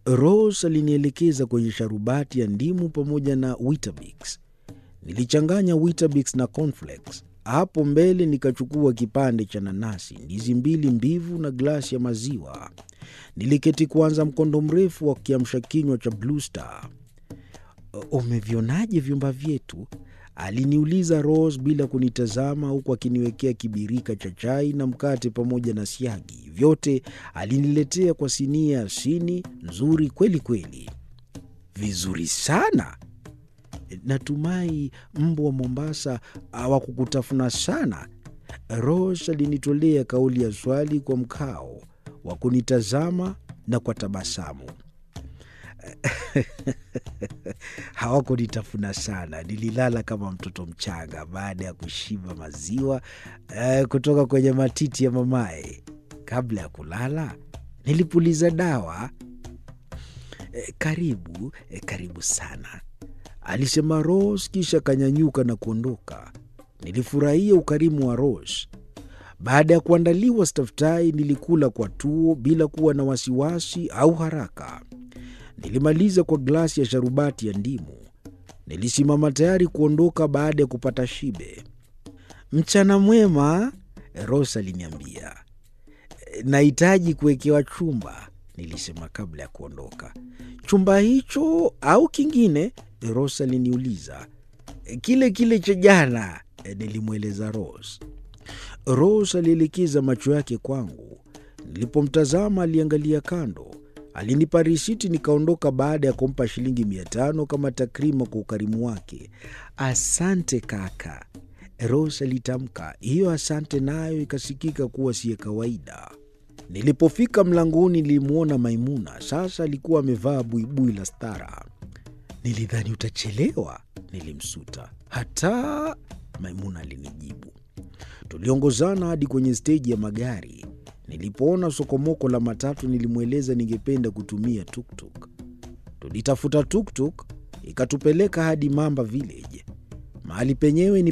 Rose alinielekeza kwenye sharubati ya ndimu pamoja na Weetabix. Nilichanganya Weetabix na cornflakes. Hapo mbele nikachukua kipande cha nanasi, ndizi mbili mbivu na glasi ya maziwa. Niliketi kuanza mkondo mrefu wa kiamsha kinywa cha Blue Star. Umevionaje vyumba vyetu? Aliniuliza Rose bila kunitazama, huku akiniwekea kibirika cha chai na mkate pamoja na siagi. Vyote aliniletea kwa sinia ya sini nzuri kweli kweli. Vizuri sana. Natumai mbwa wa Mombasa hawakukutafuna sana. Rose alinitolea kauli ya swali kwa mkao wa kunitazama na kwa tabasamu. Hawakunitafuna sana, nililala kama mtoto mchanga baada ya kushiba maziwa eh, kutoka kwenye matiti ya mamaye. Kabla ya kulala nilipuliza dawa. Eh, karibu eh, karibu sana, alisema Rose, kisha akanyanyuka na kuondoka. Nilifurahia ukarimu wa Rose. Baada ya kuandaliwa staftahi, nilikula kwa tuo bila kuwa na wasiwasi au haraka. Nilimaliza kwa glasi ya sharubati ya ndimu. Nilisimama tayari kuondoka baada ya kupata shibe. Mchana mwema, Rose aliniambia. Nahitaji kuwekewa chumba, nilisema kabla ya kuondoka. Chumba hicho au kingine? Rose aliniuliza. Kile kile cha jana, nilimweleza Rose. Rose alielekeza macho yake kwangu. Nilipomtazama aliangalia kando. Alinipa risiti nikaondoka baada ya kumpa shilingi mia tano kama takrima kwa ukarimu wake. Asante kaka, Rose alitamka. Hiyo asante nayo ikasikika kuwa siye kawaida. Nilipofika mlangoni nilimwona Maimuna. Sasa alikuwa amevaa buibui la stara. Nilidhani utachelewa, nilimsuta. Hata Maimuna alinijibu. Tuliongozana hadi kwenye steji ya magari. Nilipoona sokomoko la matatu, nilimweleza ningependa kutumia tuktuk. Tulitafuta tuktuk ikatupeleka hadi Mamba Village. Mahali penyewe ni